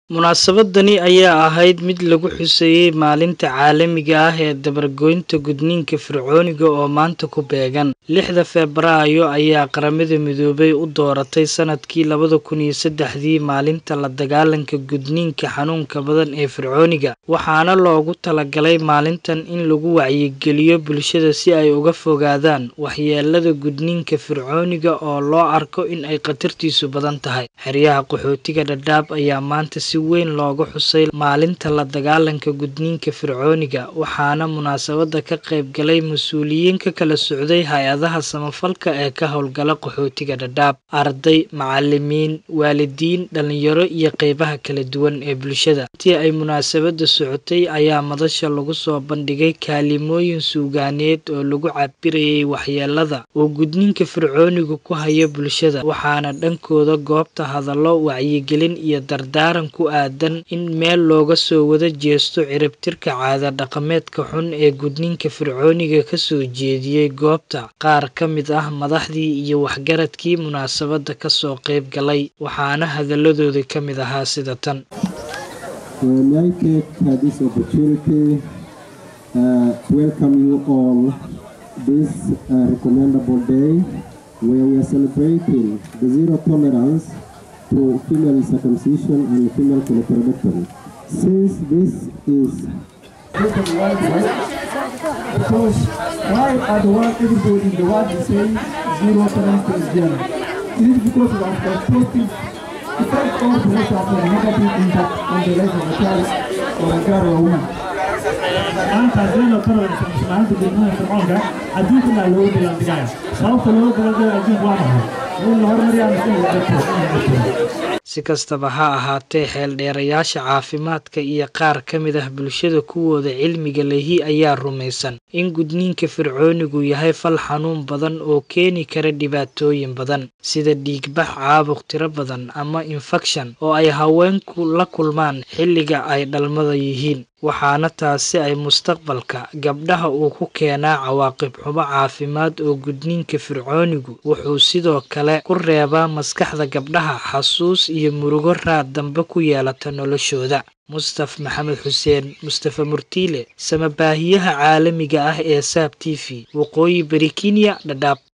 Munaasabadani ayaa ahayd mid lagu xuseeyay Maalinta Caalamiga ah ee Dabar-goynta Gudniinka Fircooniga oo maanta ku beegan. Lixda Febraayo ayaa Qaramada Midoobay u dooratay sanadkii labada kun iyo saddexdii Maalinta la Dagaalanka Gudniinka Xanuunka Badan ee Fircooniga, waxaana loogu talagalay maalintan in lagu wacyigeliyo bulshada si ay uga fogaadaan waxyeellada gudniinka fircooniga oo loo arko in ay khatartiisu badan tahay. Xeryaha qaxootiga Dadaab ayaa maanta si weyn looga xusay Maalinta la Dagaalanka Gudniinka Fircooniga, waxaana munaasabadda ka qayb galay mas'uuliyiin ka kala socday hay'adaha samafalka ee ka hawlgala qaxootiga Dadaab, arday, macallimiin, waalidiin, dhalinyaro iyo qaybaha kala duwan ee bulshada. Intii ay munaasabadda socotay ayaa madasha lagu soo bandhigay kaalmooyin suugaaneed oo lagu cabirayay waxyeellada uu gudniinka fircoonigu ku hayo bulshada, waxaana dhankooda goobta hadallo wacyigelin iyo dardaaran ku aaddan in meel looga soo wada jeesto ciribtirka caado dhaqameedka xun ee gudniinka fircooniga ka soo jeediyay goobta. Qaar ka mid ah madaxdii iyo waxgaradkii munaasabadda ka soo qayb galay, waxaana hadalladoodii ka mid ahaa sida tan. May I take uh, this opportunity uh, to welcome you all this uh, recommendable day where we are celebrating the zero tolerance to female circumcision and female clitoridectomy. Since this is Because why are the world, everybody in the world is saying zero tolerance to Islam? It is because we have got positive effect or because of a negative impact on the life of a child or a girl or a woman. maanta zero tolerance maanta gudniinka fircoonka adduunkana looga dagaaldigaya sababta looga dagaaldigaya adduunka waa maxay in la horumariyaa mise in la dhibto in la dhibto Si kastaba ha ahaatee, xeeldheerayaasha caafimaadka iyo qaar ka mid ah bulshada kuwooda cilmiga lehi ayaa rumaysan in gudniinka fircoonigu yahay fal xanuun badan oo keeni kara dhibaatooyin badan, sida dhiigbax, caabuq tiro badan, ama infekshan oo ay haweenku la kulmaan xilliga ay dhalmada yihiin. waxaana taasi ay mustaqbalka gabdhaha uu ku keenaa cawaaqib xumo caafimaad oo gudniinka fircoonigu wuxuu sidoo kale ku reebaa maskaxda gabdhaha xasuus iyo murugo raad dambe ku yeelata noloshooda mustaf maxamed xuseen mustafa murtiile samabaahiyaha caalamiga ah ee saab t v waqooyi bari kenya dhadhaab